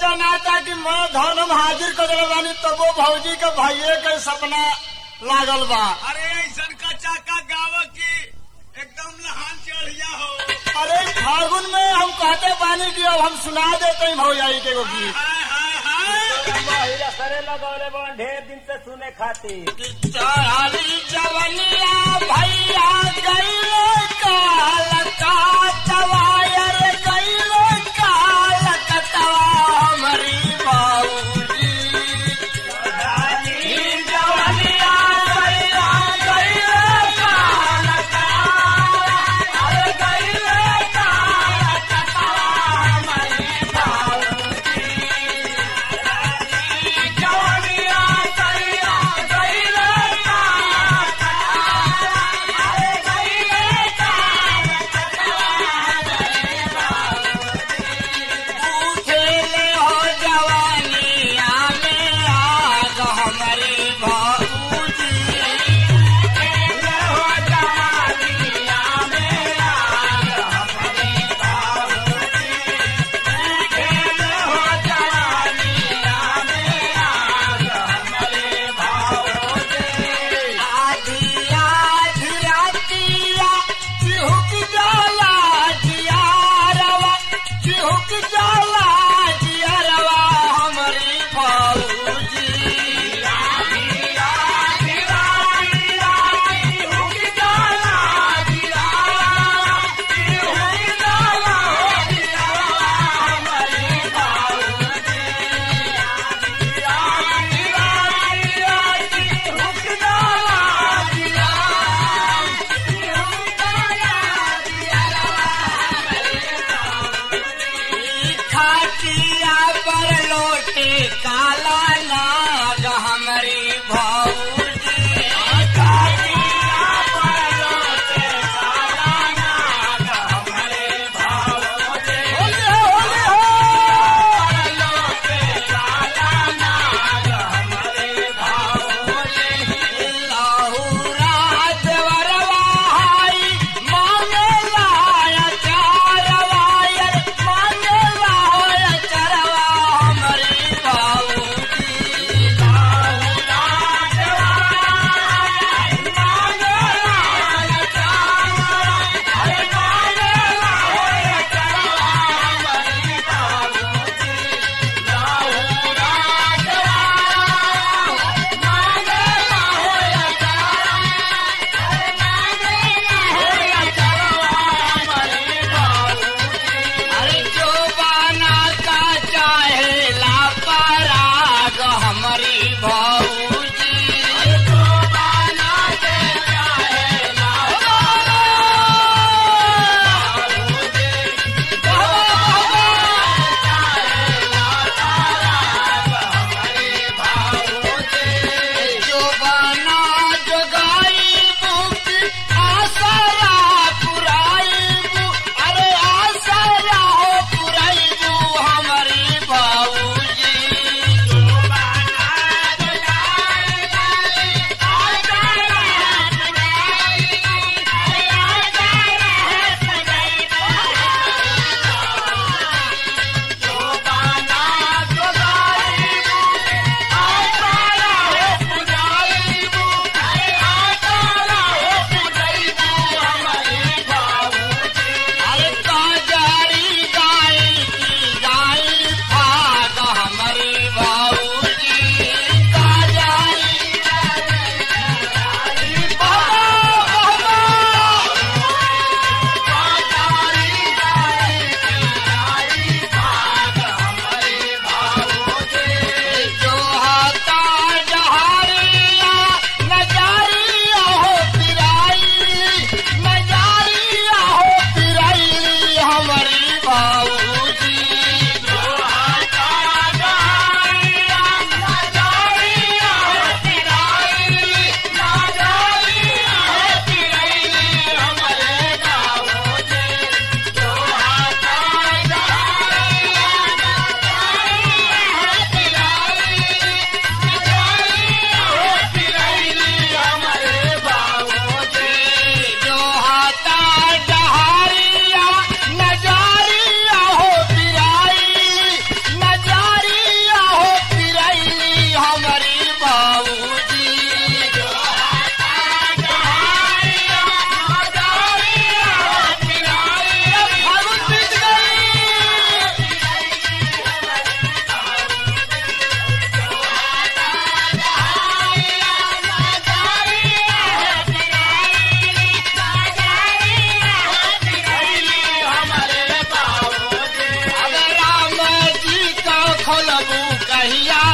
जनाता कि मैं धर्म हाजिर कर दिले बानी तब वो भौजी के भाइये के सपना लागल बा अरे ऐसन का चाका गाव की एकदम लहान चढ़िया हो अरे फागुन में हम कहते बानी कि अब हम सुना देते हैं भौजाई के एगो गीत हाय हाय हाय करे लगौले बन ढेर दिन से सुने खातिर चढ़ाली जवनिया भैया गईले काल का तवायर गईले काल कतवा हमारी बाबूजी चढ़ाली जवनिया भैया गईले काल का अरे गईले काल कतवा हमारी बाबूजी जवनिया भैया गईले खेले हो जवानिया में आग हमारी बाबूजी खेले हो जवानिया में आग हमारी बाबूजी खेले हो जवानिया में आग हमारे बाबूजी आधी आधी रातिया चिहुक जाला जियारवा चिहुक जाला जियारवा हमारी फौजी आधी आधी रातिया चिहुक जाला जियारवा चिहुक जाला जियारवा हमारी फौजी आधी रातिया चिहुक जाला जियारवा खाटिया पर लोटे काला नाग हमारी भौजी खाटिया पर लोटे काला नाग हमारे भौजी होले होले हो लोटे काला नाग हमारे भौजी लाहुरा देवरवा हाई मांगे लाया चारवायर मांगे लाया चरवा हमारी बाबूजी बोलबू कहिया